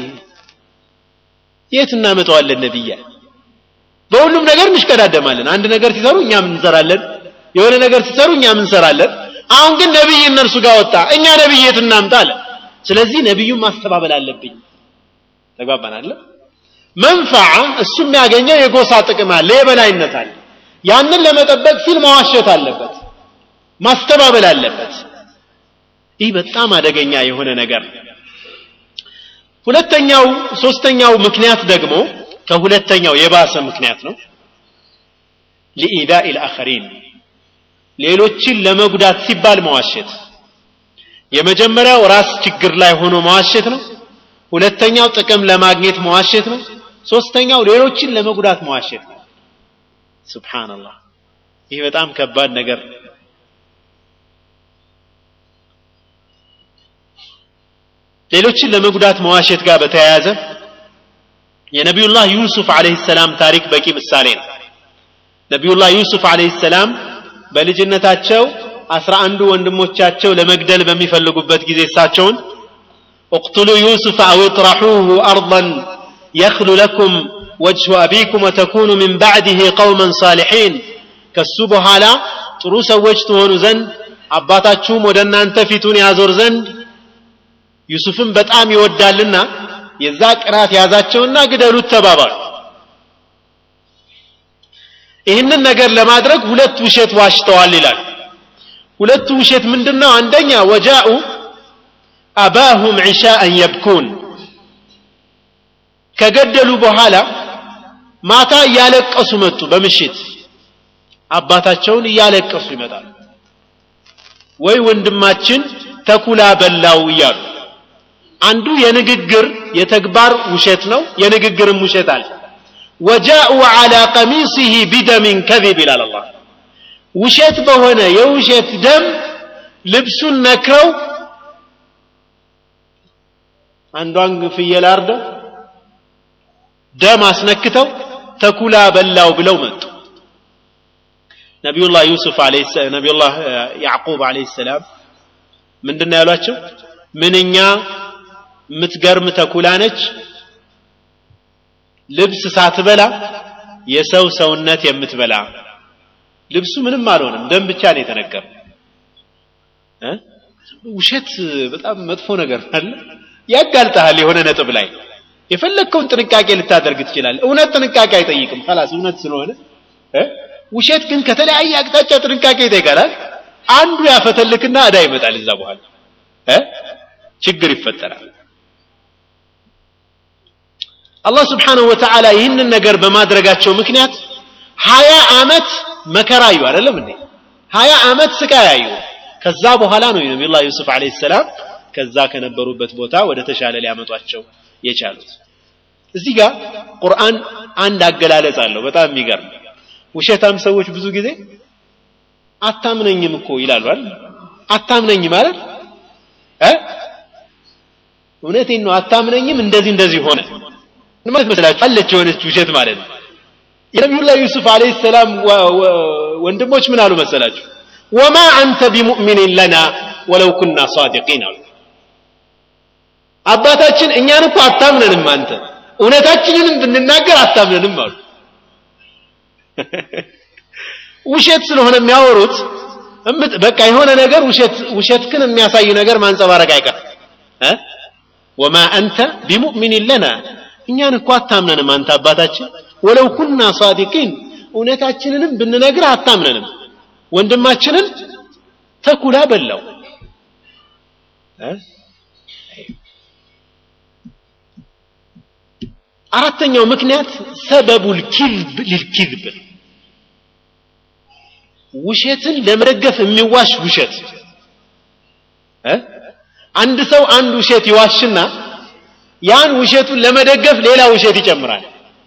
የት እናመጣዋለን ነቢያ በሁሉም ነገር እንሽቀዳደማለን አንድ ነገር ሲሰሩ እኛም እንሰራለን የሆነ ነገር ሲሰሩ እኛም እንሰራለን አሁን ግን ነቢይ እነርሱ ጋር ወጣ እኛ ነቢይ የት እናምጣ አለ ስለዚህ ነቢዩን ማስተባበል አለብኝ ተግባባን አለ መንፈዓ እሱ የሚያገኘው የጎሳ ጥቅም አለ የበላይነት አለ ያንን ለመጠበቅ ሲል መዋሸት አለበት ማስተባበል አለበት ይህ በጣም አደገኛ የሆነ ነገር ነው ሁለተኛው ሶስተኛው ምክንያት ደግሞ ከሁለተኛው የባሰ ምክንያት ነው ሊኢዳኢ ልአኸሪን ሌሎችን ለመጉዳት ሲባል መዋሸት የመጀመሪያው ራስ ችግር ላይ ሆኖ መዋሸት ነው ሁለተኛው ጥቅም ለማግኘት መዋሸት ነው ሶስተኛው ሌሎችን ለመጉዳት መዋሸት ነው ስብሓንላህ ይህ በጣም ከባድ ነገር ሌሎችን ለመጉዳት መዋሸት ጋር በተያያዘ የነቢዩላህ ዩሱፍ አለህ ሰላም ታሪክ በቂ ምሳሌ ነው ነቢዩላህ ዩሱፍ አለህ ሰላም በልጅነታቸው አስራ አንዱ ወንድሞቻቸው ለመግደል በሚፈልጉበት ጊዜ እሳቸውን اقتلوا يوسف أو اطرحوه أرضا يخل لكم وجه أبيكم وتكونوا من بعده قوما صالحين كالسبه على تروس وجتهون زند አባታችሁም ወደ እናንተ ፊቱን ያዞር ዘንድ ዩሱፍን በጣም ይወዳልና የዛ ቅናት ያዛቸውና ግደሉት ተባባሉ ይህንን ነገር ለማድረግ ሁለት ውሸት ዋሽተዋል ይላል ሁለቱ ውሸት ምንድነው አንደኛ ወጃኡ አባሁም ዒሻአን የብኩን ከገደሉ በኋላ ማታ እያለቀሱ መጡ በምሽት አባታቸውን እያለቀሱ ይመጣሉ ወይ ወንድማችን ተኩላ በላው እያሉ አንዱ የንግግር የተግባር ውሸት ነው የንግግርም ውሸት አለ ወጃኡ ዓላ ቀሚሲህ ቢደሚን ከዚብ ይላል አላህ ውሸት በሆነ የውሸት ደም ልብሱን ነክረው አንዷን ፍየል አርደው ደም አስነክተው ተኩላ በላው ብለው መጡ ነቢዩላህ ዩሱፍ ነቢዩላህ ያዕቁብ አለይሂ ሰላም ምንድን ያሏቸው ምንኛ የምትገርም ተኩላ ነች ልብስ ሳትበላ የሰው ሰውነት የምትበላ ልብሱ ምንም አልሆነም ደም ብቻ ነው የተነገረ ውሸት በጣም መጥፎ ነገር አለ ያጋልጠሃል የሆነ ነጥብ ላይ የፈለግከውን ጥንቃቄ ልታደርግ ትችላል እውነት ጥንቃቄ አይጠይቅም ላስ እውነት ስለሆነ ውሸት ግን ከተለያየ አቅጣጫ ጥንቃቄ ይጠይቃላል አንዱ ያፈተልክና እዳ ይመጣል እዛ በኋላ ችግር ይፈጠራል አላህ ስብሓንሁ ወተዓላ ይህንን ነገር በማድረጋቸው ምክንያት ሀያ ዓመት መከራ አዩ አይደለም እንዴ ሀያ ዓመት ስቃይ አዩ ከዛ በኋላ ነው ነቢዩላህ ዩሱፍ አለይሂ ሰላም ከዛ ከነበሩበት ቦታ ወደ ተሻለ ሊያመጧቸው የቻሉት እዚህ ጋር ቁርአን አንድ አገላለጽ አለው በጣም የሚገርም ውሸታም ሰዎች ብዙ ጊዜ አታምነኝም እኮ ይላሉ አይደል አታምነኝ ማለት እ እውነቴን ነው አታምነኝም እንደዚህ እንደዚህ ሆነ ማለት መስላችሁ አለች የሆነች ውሸት ማለት ነው የነቢዩላህ ዩሱፍ አለይሂ ሰላም ወንድሞች ምን አሉ መሰላችሁ ወማ አንተ ቢሙእሚኒን ለና ወለው ኩና ሳዲቂን አሉ አባታችን እኛን እኮ አታምነንም አንተ እውነታችንንም ብንናገር አታምነንም አሉ ውሸት ስለሆነ የሚያወሩት እምት በቃ የሆነ ነገር ውሸት ውሸትክን የሚያሳይ ነገር ማንጸባረቅ አይቀርም እ ወማ አንተ ቢሙእሚን ለና እኛን እኮ አታምነንም አንተ አባታችን ወለው ኩና ሳዲቂን እውነታችንንም ብንነግር አታምነንም ወንድማችንን ተኩላ በላው እ አራተኛው ምክንያት ሰበቡል ኪዝብ ሊልኪዝብ ውሸትን ለመደገፍ የሚዋሽ ውሸት እ አንድ ሰው አንድ ውሸት ይዋሽና ያን ውሸቱን ለመደገፍ ሌላ ውሸት ይጨምራል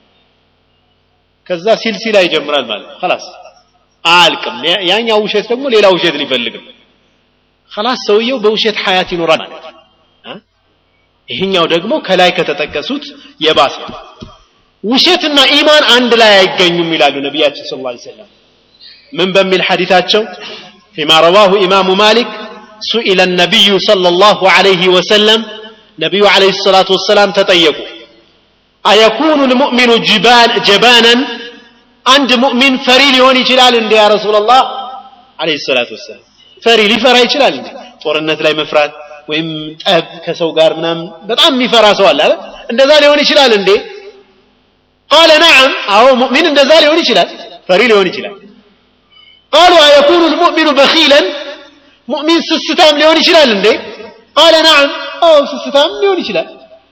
ከዛ ሲልሲላ ይጀምራል ማለት خلاص አልቅም ያኛው ውሸት ደግሞ ሌላ ውሸት ሊፈልግም خلاص ሰውየው በውሸት ሐያት ይኖራል ማለት ይህኛው ደግሞ ከላይ ከተጠቀሱት የባሰ ውሸትና ኢማን አንድ ላይ አይገኙም ይላሉ ነቢያችን ስለ ላ ሰለም ምን በሚል ሐዲታቸው ፊማ ረዋሁ ኢማሙ ማሊክ ሱኢለ ነቢዩ صلى الله عليه وسلم ነቢዩ عليه الصلاة والسلام ተጠየቁ አየኩኑ ልሙእሚኑ ጀባናን አንድ ሙእሚን ፈሪ ሊሆን ይችላል እንዴ ያ ረሱላላህ عليه الصلاة والسلام ፈሪ ሊፈራ ይችላል እንዴ ጦርነት ላይ መፍራት ወይም ጠብ ከሰው ጋር ምናምን በጣም የሚፈራ ሰው አለ አይደል እንደዛ ሊሆን ይችላል እንዴ ቃለ ነዓም አዎ ሙእሚን እንደዛ ሊሆን ይችላል ፈሪ ሊሆን ይችላል ቃሉ አየኩኑ ልሙእሚኑ በኺለን ሙእሚን ስስታም ሊሆን ይችላል እንዴ ቃለ ነዓም አዎ ስስታም ሊሆን ይችላል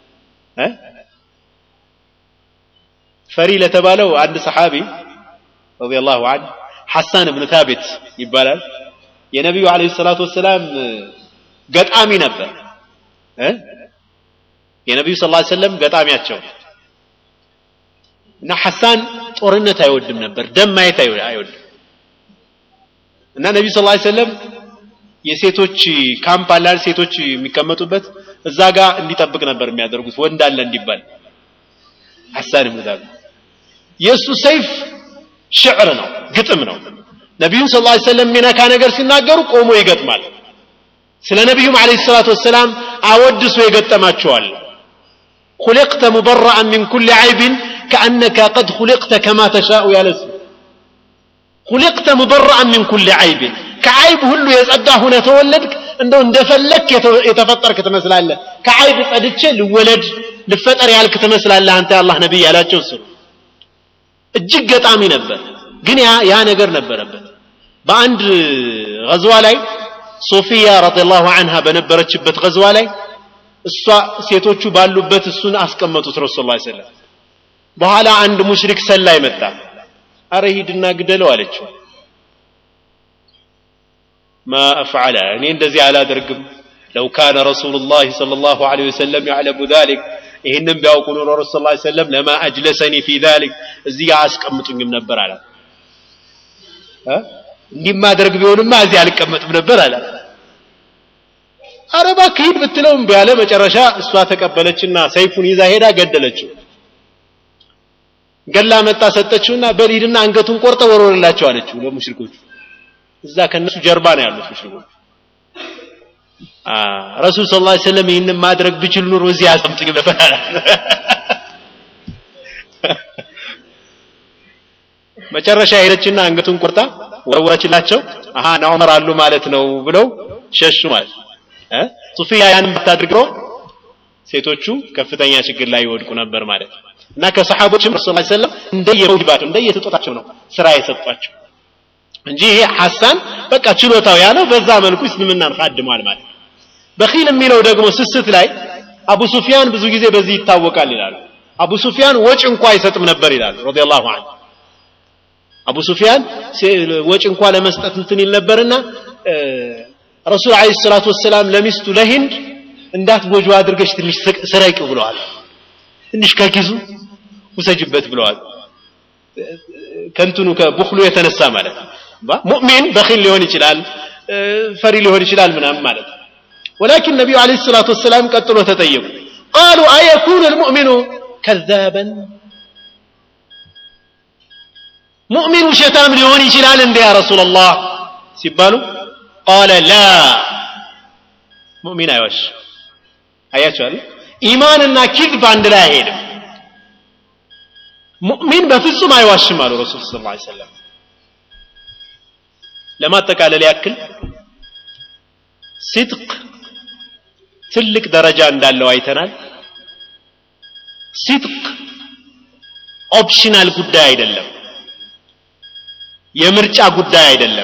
ፈሪ ለተባለው አንድ ሰሓቢ ረዲየላሁ ዐንሁ ሐሳን እብን ታቢት ይባላል የነቢዩ አለይሂ ሰላቱ ወሰላም ገጣሚ ነበር የነቢዩ ስ ሰለም ገጣሚያቸው እና ሐሳን ጦርነት አይወድም ነበር ደም ማየት አይወድም እና ነቢዩ ስ ሰለም የሴቶች ካምፕ አላል ሴቶች የሚቀመጡበት እዛ ጋር እንዲጠብቅ ነበር የሚያደርጉት ወንድ አለ እንዲባል ሐሳን ብን ታቢት የእሱ ሰይፍ ሽዕር ነው ግጥም ነው ነቢዩን ስ ሰለም የሚነካ ነገር ሲናገሩ ቆሞ ይገጥማል ስለ ነቢዩም አለ ሰላት ወሰላም አወድሶ የገጠማቸዋል خلقت مبرأ من كل عيب كأنك قد خلقت كما تشاء يا لسه خلقت مبرأ من كل عيب كعيب هلو يصدى هنا تولدك እንደው እንደፈለክ የተፈጠርክ ትመስላለህ ከዓይብ ጸድቼ ልወለድ ልፈጠር ያልክ ትመስላለህ አንተ የአላህ ነቢይ ያላቸው እሱ እጅግ ገጣሚ ነበር ግን ያ ነገር ነበረበት በአንድ ገዝዋ ላይ ሶፊያ ረዲየላሁ አንሃ በነበረችበት ገዝዋ ላይ እሷ ሴቶቹ ባሉበት እሱን አስቀመጡት ረሱል ላ ሰለም በኋላ አንድ ሙሽሪክ ሰላይ መጣ አረ ሂድና ግደለው አለችው ማ አፍዓለ እኔ እንደዚህ አላደርግም ለው ካነ ረሱሉ ላህ صለ ላሁ ለ ወሰለም ያዕለሙ ዛሊክ ይህንም ቢያውቁ ኑሮ ረሱ ስ ሰለም ለማ አጅለሰኒ ፊ ዛሊክ እዚህ ጋር አስቀምጡኝም ነበር አለ እንዲህ ማደርግ ቢሆንማ እዚህ አልቀመጥም ነበር አለ አረ እባክህ ሂድ ብትለው እምቢ አለ መጨረሻ እሷ ተቀበለችና ሰይፉን ይዛ ሄዳ ገደለችው ገላ መጣ ሰጠችውና በል ሂድና አንገቱን ቆርጠ ወርወርላቸው አለችው ለሙሽሪኮቹ እዛ ከነሱ ጀርባ ነው ያሉት ሙሽሪኮች ረሱል ስ ላ ሰለም ይህንን ማድረግ ብችል ኑሮ እዚህ አስቀምጥኝ ነበር መጨረሻ ሄደችና አንገቱን ቆርጣ ወረወረችላቸው አሃ ና ዑመር አሉ ማለት ነው ብለው ሸሹ ማለት እ ሱፊያ ያንን ብታድርገው ሴቶቹ ከፍተኛ ችግር ላይ ይወድቁ ነበር ማለት እና ከሰሓቦችም ረሱ ላ ሰለም እንደየመውሂባቸው እንደየስጦታቸው ነው ስራ የሰጧቸው እንጂ ይሄ ሐሳን በቃ ችሎታው ያለው በዛ መልኩ እስልምናን ካድሟል ማለት በኺል የሚለው ደግሞ ስስት ላይ አቡ ሱፊያን ብዙ ጊዜ በዚህ ይታወቃል ይላሉ አቡ ሱፊያን ወጭ እንኳ አይሰጥም ነበር ይላሉ ረዲየላሁ ዐንሁ አቡ ሱፊያን ወጭ እንኳ ለመስጠት እንትን ይል ነበርና ረሱል አለይሂ ሰላቱ ወሰላም ለሚስቱ ለሂንድ እንዳትጎጆ አድርገሽ ትንሽ ስረቂው ብለዋል ትንሽ ከኪሱ ውሰጅበት ብለዋል ከንትኑ ከቡክሉ የተነሳ ማለት ነው ሙእሚን በኺል ሊሆን ይችላል ፈሪ ሊሆን ይችላል ምናምን ማለት ነው ولكن النبي عليه الصلاة والسلام قتلوا تطيبوا قالوا أيكون المؤمن كذابا مؤمن شتام ليون يشلال يا رسول الله سيبالو قال لا مؤمن أيوش أيش إيماننا كذب عند لا هيدم ሙእሚን በፍጹም አይዋሽም አሉ ረሱል ስ ላ ሰለም ለማጠቃለል ያክል ሲድቅ ትልቅ ደረጃ እንዳለው አይተናል ሲድቅ ኦፕሽናል ጉዳይ አይደለም የምርጫ ጉዳይ አይደለም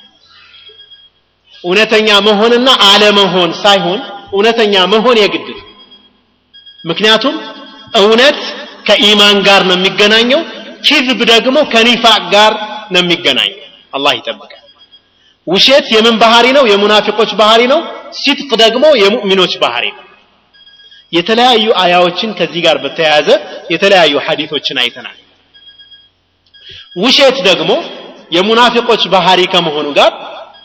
እውነተኛ መሆንና አለመሆን ሳይሆን እውነተኛ መሆን የግድ ነው ምክንያቱም እውነት ከኢማን ጋር ነው የሚገናኘው ኪዝብ ደግሞ ከኒፋቅ ጋር ነው የሚገናኘው አላህ ይጠብቃል ውሸት የምን ባህሪ ነው የሙናፊቆች ባህሪ ነው ሲድቅ ደግሞ የሙእሚኖች ባህሪ ነው የተለያዩ አያዎችን ከዚህ ጋር በተያያዘ የተለያዩ ሐዲቶችን አይተናል ውሸት ደግሞ የሙናፊቆች ባህሪ ከመሆኑ ጋር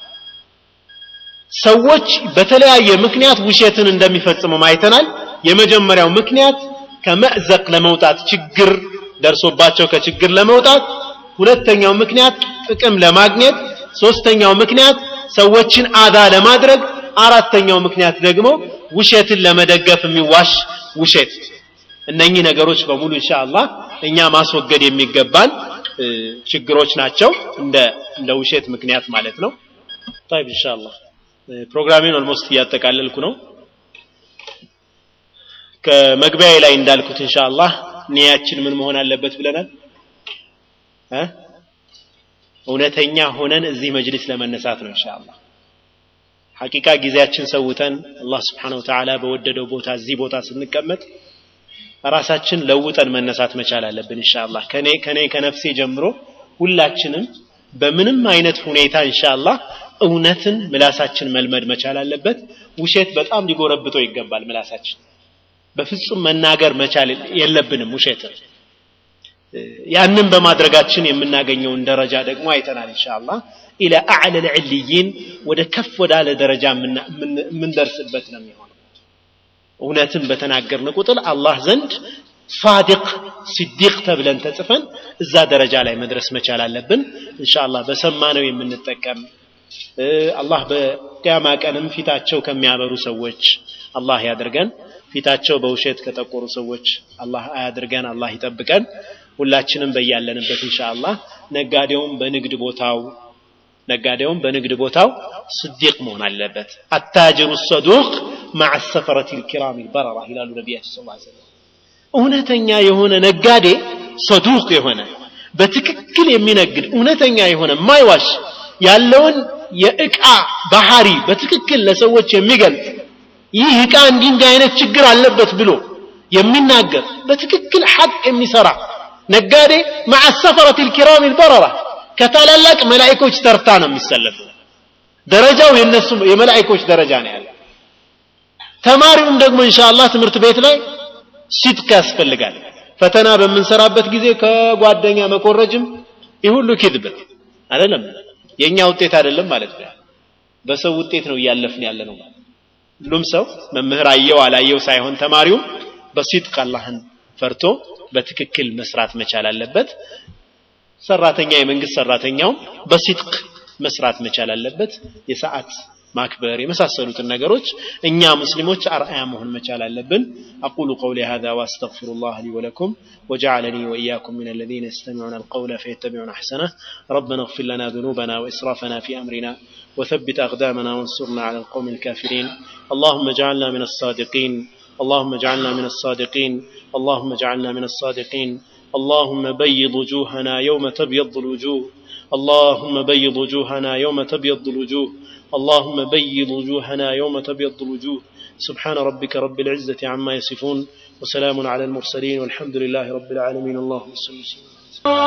ሰዎች በተለያየ ምክንያት ውሸትን እንደሚፈጽሙ አይተናል የመጀመሪያው ምክንያት ከመዕዘቅ ለመውጣት ችግር ደርሶባቸው ከችግር ለመውጣት ሁለተኛው ምክንያት ጥቅም ለማግኘት ሶስተኛው ምክንያት ሰዎችን አዛ ለማድረግ አራተኛው ምክንያት ደግሞ ውሸትን ለመደገፍ የሚዋሽ ውሸት እነኚህ ነገሮች በሙሉ ኢንሻአላህ እኛ ማስወገድ የሚገባን ችግሮች ናቸው እንደ እንደ ውሸት ምክንያት ማለት ነው طيب ኢንሻአላህ ፕሮግራሜን ኦልሞስት እያጠቃለልኩ ነው ከመግቢያ ላይ እንዳልኩት ኢንሻአላህ ኒያችን ምን መሆን አለበት ብለናል እ እውነተኛ ሆነን እዚህ መጅሊስ ለመነሳት ነው ኢንሻአላህ ሐቂቃ ጊዜያችን ሰውተን አላህ Subhanahu Ta'ala በወደደው ቦታ እዚህ ቦታ ስንቀመጥ ራሳችን ለውጠን መነሳት መቻል አለብን ኢንሻአላህ ከኔ ከኔ ከነፍሴ ጀምሮ ሁላችንም በምንም አይነት ሁኔታ ኢንሻአላህ እውነትን ምላሳችን መልመድ መቻል አለበት ውሸት በጣም ሊጎረብጠው ይገባል ምላሳችን በፍጹም መናገር መቻል የለብንም ውሸትን ያንን በማድረጋችን የምናገኘውን ደረጃ ደግሞ አይተናል ኢንሻአላህ ኢላ አዕለ ልዕልይን ወደ ከፍ ወዳለ ደረጃ የምንደርስበት ነው የሚሆነው እውነትን በተናገርን ቁጥር አላህ ዘንድ ሳዲቅ ሲዲቅ ተብለን ተጽፈን እዛ ደረጃ ላይ መድረስ መቻል አለብን ኢንሻአላህ በሰማነው የምንጠቀም አላህ በቅያማ ቀንም ፊታቸው ከሚያበሩ ሰዎች አላህ ያድርገን ፊታቸው በውሸት ከጠቆሩ ሰዎች አላህ አያድርገን አላህ ይጠብቀን ሁላችንም በያለንበት ኢንሻአላህ ነጋዴውም በንግድ ቦታው ነጋዴውም በንግድ ቦታው ስዲቅ መሆን አለበት አታጅሩ ሰዱቅ مع السفرة الكرام البررة ይላሉ ነቢያችን ሰለላሁ ዐለይሂ ወሰለም እውነተኛ የሆነ ነጋዴ ሰዱቅ የሆነ በትክክል የሚነግድ እውነተኛ የሆነ ማይዋሽ ያለውን የእቃ ባህሪ በትክክል ለሰዎች የሚገልጽ ይህ እቃ እንዲህ እንዲህ አይነት ችግር አለበት ብሎ የሚናገር በትክክል ሐቅ የሚሰራ ነጋዴ مع السفرة الكرام البررة ከታላላቅ መላእክቶች ተርታ ነው የሚሰለፉ ደረጃው የነሱ የመላእክቶች ደረጃ ነው ያለው ተማሪውም ደግሞ ኢንሻአላህ ትምህርት ቤት ላይ ሲድቅ ያስፈልጋል ፈተና በምንሰራበት ጊዜ ከጓደኛ መኮረጅም ይህ ሁሉ ኪድብ አይደለም የኛ ውጤት አይደለም ማለት ነው በሰው ውጤት ነው እያለፍን ያለ ነው ሁሉም ሰው መምህር አየው አላየው ሳይሆን ተማሪውም በሲድቅ አላህን ፈርቶ በትክክል መስራት መቻል አለበት ሰራተኛ የመንግስት ሰራተኛውም በሲድቅ መስራት መቻል አለበት የሰዓት ማክበር የመሳሰሉትን ነገሮች እኛ ሙስሊሞች አርአያ መሆን መቻል አለብን أقول قولي هذا وأستغفر الله لي ولكم وجعلني وإياكم من الذين يستمعون القول فيتبعون أحسنه ربنا اغفر لنا ذنوبنا وإسرافنا في أمرنا وثبت أقدامنا وانصرنا على القوم الكافرين اللهم اجعلنا من الصادقين اللهم اجعلنا من الصادقين اللهم اجعلنا من الصادقين اللهم بيض وجوهنا يوم تبيض الوجوه اللهم بيض وجوهنا يوم تبيض الوجوه اللهم بيض وجوهنا يوم تبيض الوجوه سبحان ربك رب العزة عما يصفون وسلام على المرسلين والحمد لله رب العالمين اللهم صل وسلم